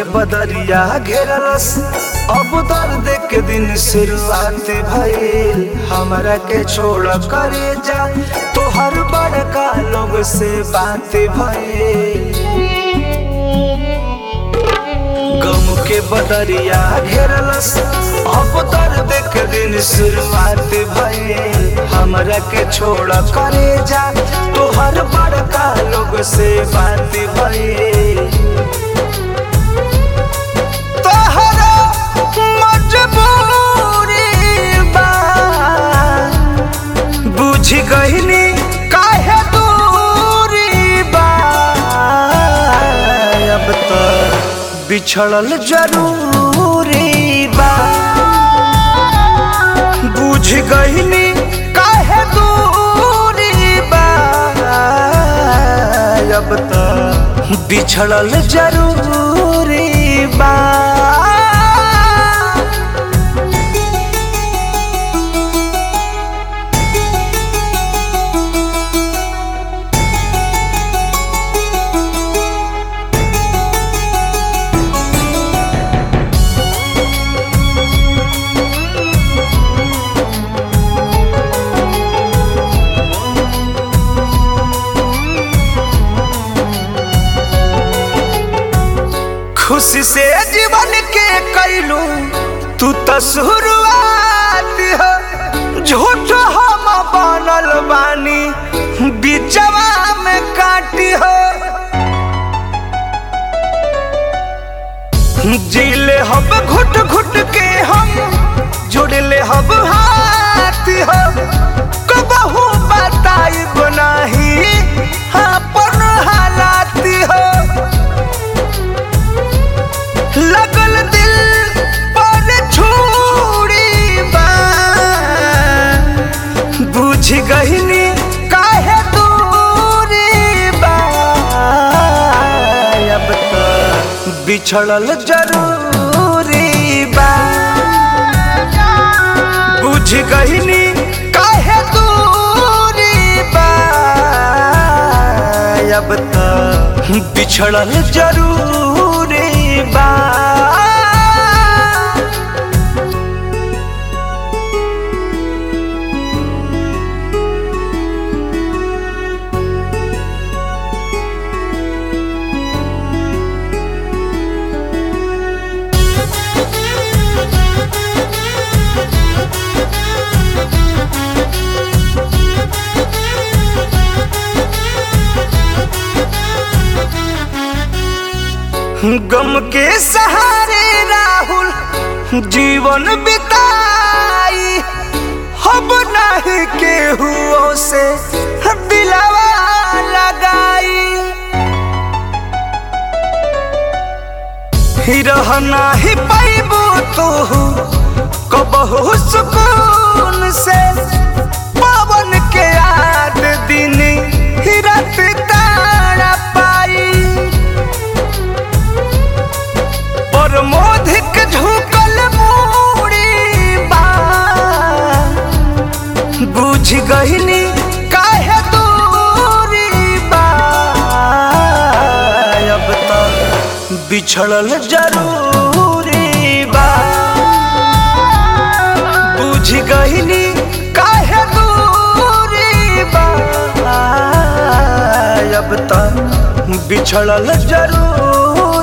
बदरिया घेरलस अब दर्द के दिन शुरुआत भइल हमरा के छोड़ करे जा तोहर बड़का लोग से बात भइल गम के बदरिया घेरलस अब दर्द के दिन शुरुआत भइल हमरा के छोड़ करे जा तोहर बड़का लोग से बात भइल तोहरा मजबूरी बा बुझ गईनी काहे दूरी बा अब तो बिछड़ल जरूरी बा बुझ गईनी काहे दूरी बा अब तो बिछड़ल जरूरी बा खुशी से जीवन के कैलू तू तो शुरुआत हो झूठ हम बनल बानी बिचवा में काटी हो जीले हम घुट घुट के हम जुड़ले हम हाथ हो कबहू बताई बनाही अपन हालात हो लगल दिल पर छुरी बा बुझ गईनी काहे दूरी बा अब तो बिछड़ल जरूरी बा बुझ गईनी काहे दूरी बा अब तो बिछड़ल जरूरी बा गम के सहारे राहुल जीवन बिताई अब नहीं केहुओ से दिलावा लगाई ही रहना ही पैबू तू कबहू सुकून से पवन के याद दिन ही रात तारा पाई और मोधिक झुकल मूड़ी बा बुझ गईनी काहे दूरी बा अब तो बिछड़ल जरूरी बा बुझ गईनी काहे दूरी बा अब तो बिछड़ल जरूरी